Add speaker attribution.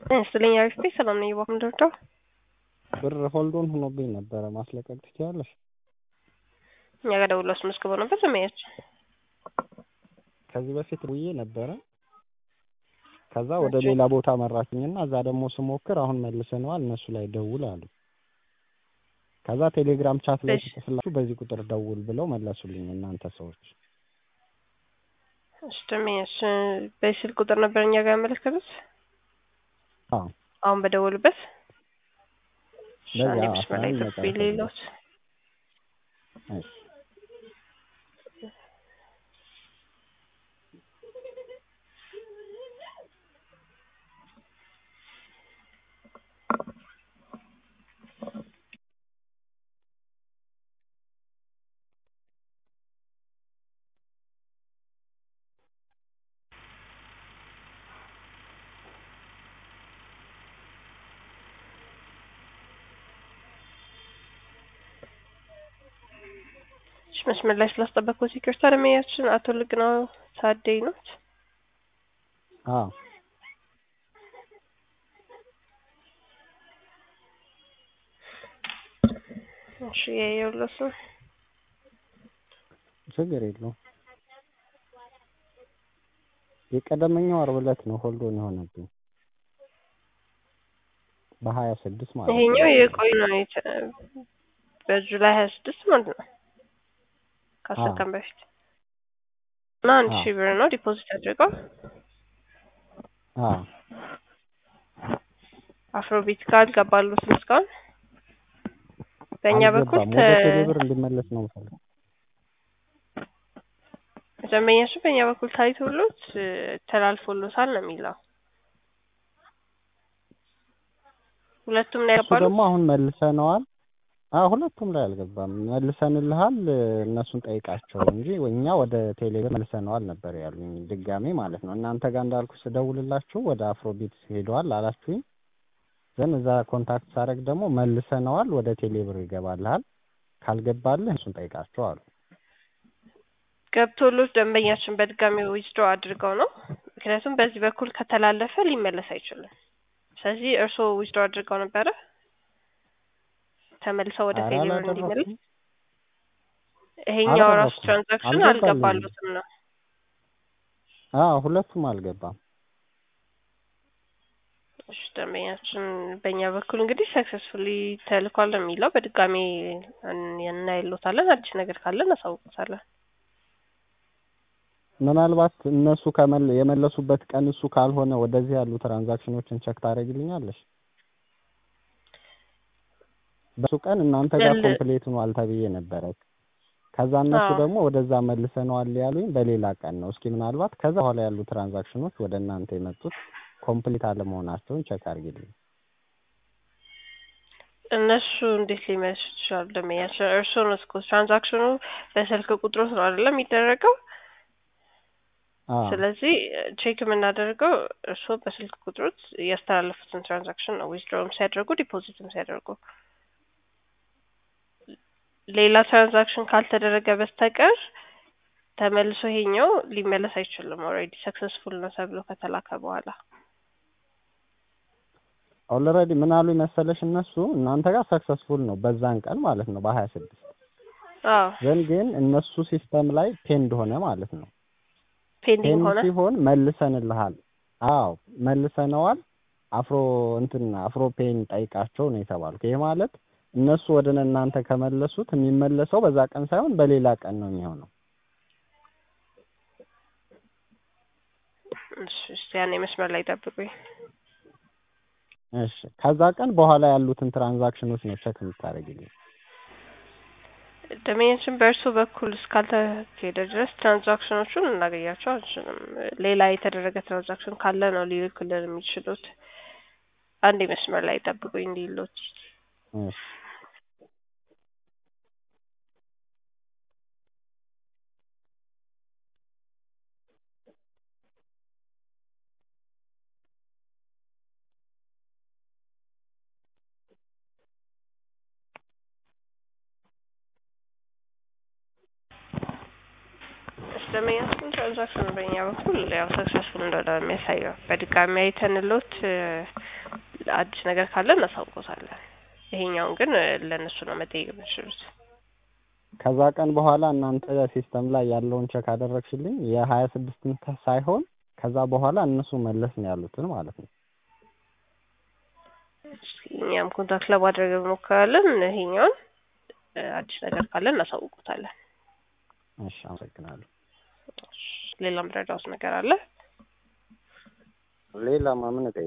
Speaker 1: ይስጥልኝ አሪፍ ነኝ። ሰላም ነኝ። እባክህ ምንድን ነው?
Speaker 2: ብር ሆልዶን ሆኖብኝ ነበረ ማስለቀቅ ትችያለሽ?
Speaker 1: እኛ ጋር ደውሎ አስመዝግበው ነበር ዘመያች
Speaker 2: ከዚህ በፊት ውዬ ነበረ። ከዛ ወደ ሌላ ቦታ መራችኝና እዛ ደግሞ ስሞክር አሁን መልሰነዋል እነሱ ላይ ደውል አሉ። ከዛ ቴሌግራም ቻት ላይ ስጽፍላችሁ በዚህ ቁጥር ደውል ብለው መለሱልኝ እናንተ ሰዎች።
Speaker 1: እሺ ደመኛች በዚህ ስልክ ቁጥር ነበር እኛ ጋር ያመለከቱት
Speaker 2: አዎ
Speaker 1: አሁን በደወሉበት
Speaker 2: በዚህ
Speaker 1: አንዴ
Speaker 2: አዎ፣
Speaker 1: መስመር ላይ
Speaker 2: አስራ አንድ
Speaker 1: ጠብቁኝ
Speaker 2: መጨረሻ
Speaker 1: ሌሎት
Speaker 2: እሺ
Speaker 1: እሺ መስመር ላይ ስላስጠበቅኩት ይቅርታ። ደመኛችን አቶ ልግናው ታደይ ነው።
Speaker 2: አዎ
Speaker 1: እሺ የየውለስ ነው
Speaker 2: ችግር የለውም። የቀደመኛው ዓርብ ዕለት ነው ሆልዶን የሆነብኝ በሀያ ስድስት ማለት ነው።
Speaker 1: ይሄኛው የቆይ ነው የተ- በጁላይ ሀያ ስድስት ማለት ነው ከአስር
Speaker 2: አዎ።
Speaker 1: ቀን በፊት እና አንድ
Speaker 2: አዎ።
Speaker 1: ሺህ ብር ነው ዲፖዚት አድርገው
Speaker 2: አዎ
Speaker 1: አፍሮቢት ጋር አልገባሉትም እስካሁን በእኛ በኩል
Speaker 2: አልገባም። ወደ ቴሌ ብር እንዲመለስ ነው የምፈልገው።
Speaker 1: ደንበኛችን በእኛ በኩል ታይቶሎት እ፣ ተላልፎሎታል ነው የሚለው ሁለቱም ላይ
Speaker 2: እሱ
Speaker 1: ያገባሉት
Speaker 2: ደግሞ አሁን መልሰነዋል። አዎ ሁለቱም ላይ አልገባም። መልሰንልሃል እነሱን ጠይቃቸው እንጂ እኛ ወደ ቴሌ ብር መልሰነዋል ነበር ያሉኝ ድጋሜ ማለት ነው። እናንተ ጋር እንዳልኩ ስደውልላችሁ ወደ አፍሮቢት ሄደዋል አላችሁኝ። ዘን እዛ ኮንታክት ሳደርግ ደግሞ መልሰነዋል ወደ ቴሌ ብር ይገባልሃል፣ ካልገባልህ እሱን ጠይቃቸው አሉ።
Speaker 1: ገብቶሎት ደንበኛችን በድጋሚ ዊዝድሮ አድርገው ነው። ምክንያቱም በዚህ በኩል ከተላለፈ ሊመለስ አይችልም። ስለዚህ እርስዎ ዊዝድሮ አድርገው ነበረ ተመልሰው ወደ
Speaker 2: ኧረ
Speaker 1: ቴሌብር
Speaker 2: አላደረኩም።
Speaker 1: እንዲመልስ ይሄኛው ራሱ
Speaker 2: አላደረኩም።
Speaker 1: ትራንዛክሽን
Speaker 2: አልገባልኝም።
Speaker 1: አልገባሉትም ነው።
Speaker 2: አዎ ሁለቱም አልገባም።
Speaker 1: እሺ ደንበኛችን በእኛ በኩል እንግዲህ ሰክሰስፉሊ ተልኳል ነው የሚለው። በድጋሚ እን- እናይሎታለን። አዲስ ነገር ካለ እናሳውቁታለን።
Speaker 2: ምናልባት እነሱ ከመል የመለሱበት ቀን እሱ ካልሆነ ወደዚህ ያሉ ትራንዛክሽኖችን ቸክ ታደርግልኛለሽ? በሱ ቀን እናንተ ጋር
Speaker 1: ል-
Speaker 2: ኮምፕሌት ሆኗል ተብዬ ነበረ። ከዛ እነሱ
Speaker 1: አዎ።
Speaker 2: ደግሞ ወደዛ መልሰነዋል ያሉኝ በሌላ ቀን ነው። እስኪ ምናልባት ከዛ በኋላ ያሉ ትራንዛክሽኖች ወደ እናንተ የመጡት ኮምፕሊት አለመሆናቸውን ቸክ አድርጊልኝ።
Speaker 1: እነሱ እንዴት ሊመልሱ ይችላሉ? ደንበኛችን እርስዎ ነው እስኮ ትራንዛክሽኑ በስልክ ቁጥሮት ነው አይደለም የሚደረገው።
Speaker 2: አዎ
Speaker 1: ስለዚህ ቼክ የምናደርገው እርስዎ በስልክ ቁጥሮት ያስተላለፉትን ትራንዛክሽን ነው ዊዝድሮም ሲያደርጉ ዲፖዚትም ሲያደርጉ ሌላ ትራንዛክሽን ካልተደረገ በስተቀር ተመልሶ ይሄኛው ሊመለስ አይችልም። ኦልሬዲ ሰክሰስፉል ነው ተብሎ ከተላከ በኋላ
Speaker 2: ኦልሬዲ ምን አሉ መሰለሽ እነሱ እናንተ ጋር ሰክሰስፉል ነው በዛን ቀን ማለት ነው በሀያ ስድስት
Speaker 1: አዎ
Speaker 2: ዘን ግን እነሱ ሲስተም ላይ ፔንድ ሆነ ማለት ነው።
Speaker 1: ፔንዲንግ
Speaker 2: ፔንድ
Speaker 1: ሆነ።
Speaker 2: ሲሆን መልሰንልሃል። አዎ መልሰነዋል። አፍሮ እንትን አፍሮ ፔን ጠይቃቸው ነው የተባልኩ። ይሄ ማለት እነሱ ወደ እናንተ ከመለሱት የሚመለሰው በዛ ቀን ሳይሆን በሌላ ቀን ነው የሚሆነው።
Speaker 1: እሺ እስቲ ያኔ መስመር ላይ ጠብቁኝ።
Speaker 2: እሺ ከዛ ቀን በኋላ ያሉትን ትራንዛክሽኖች ነው ቸክ የምታደርግልኝ።
Speaker 1: ደመኛችን በእርሱ በኩል እስካልተካሄደ ድረስ ትራንዛክሽኖቹን እናገኛቸው አንችልም። ሌላ የተደረገ ትራንዛክሽን ካለ ነው ሊልኩልን የሚችሉት። አንድ መስመር ላይ ጠብቁኝ እንዲሉት
Speaker 2: እሺ
Speaker 1: ደንበኛችን ትራንዛክሽኑ በእኛ በኩል ያው ሰክሰስፉል እንደሆነ ነው የሚያሳየው። በድጋሚ አይተንሎት እ፣ አዲስ ነገር ካለ እናሳውቆታለን። ይሄኛውን ግን እ፣ ለእነሱ ነው መጠየቅ የምትችሉት።
Speaker 2: ከዛ ቀን በኋላ እናንተ ሲስተም ላይ ያለውን ቸክ አደረግሽልኝ የሀያ ስድስትን ሳይሆን ከዛ በኋላ እነሱ መለስ ነው ያሉትን ማለት ነው።
Speaker 1: እስኪ እኛም ኮንታክት ለማድረግ እንሞክራለን። ይሄኛውን እ፣ አዲስ ነገር ካለ እናሳውቆታለን።
Speaker 2: እሺ አመሰግናለሁ።
Speaker 1: ሌላ ምረዳውት ነገር አለ?
Speaker 2: ሌላ ማምን